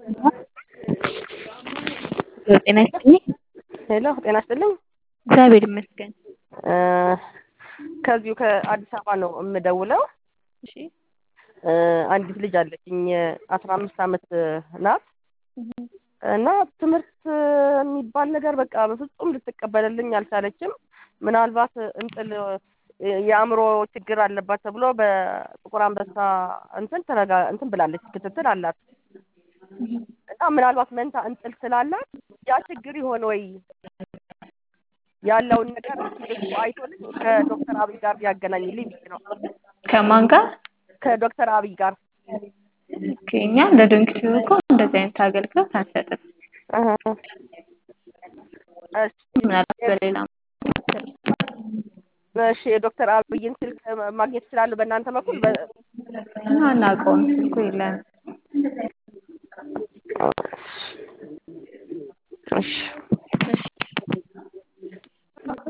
ጤና ይስጥልኝ። ሄሎ ጤና ይስጥልኝ። እግዚአብሔር ይመስገን። ከዚሁ ከአዲስ አበባ ነው የምደውለው። እሺ አንዲት ልጅ አለችኝ አስራ አምስት ዓመት ናት እና ትምህርት የሚባል ነገር በቃ በፍጹም ልትቀበልልኝ አልቻለችም። ምናልባት እንጥል የአእምሮ ችግር አለባት ተብሎ በጥቁር አንበሳ እንትን ተረጋ እንትን ብላለች፣ ክትትል አላት እና ምናልባት መንታ እንጥል ስላላት ያ ችግር ይሆን ወይ ያለውን ነገር እሱ አይቶልኝ ከዶክተር አብይ ጋር ቢያገናኝልኝ ብዬ ነው። ከማን ጋር? ከዶክተር አብይ ጋር ኦኬ፣ እኛ እንደ ዶንኪቲቭ እኮ እንደዚህ አይነት አገልግሎት አንሰጥም። እሺ ምናልባት በሌላ እሺ የዶክተር አብይን ስልክ ማግኘት ይችላሉ በእናንተ በኩል? በ- አናውቀውም፣ ስልኩ የለንም። እሺ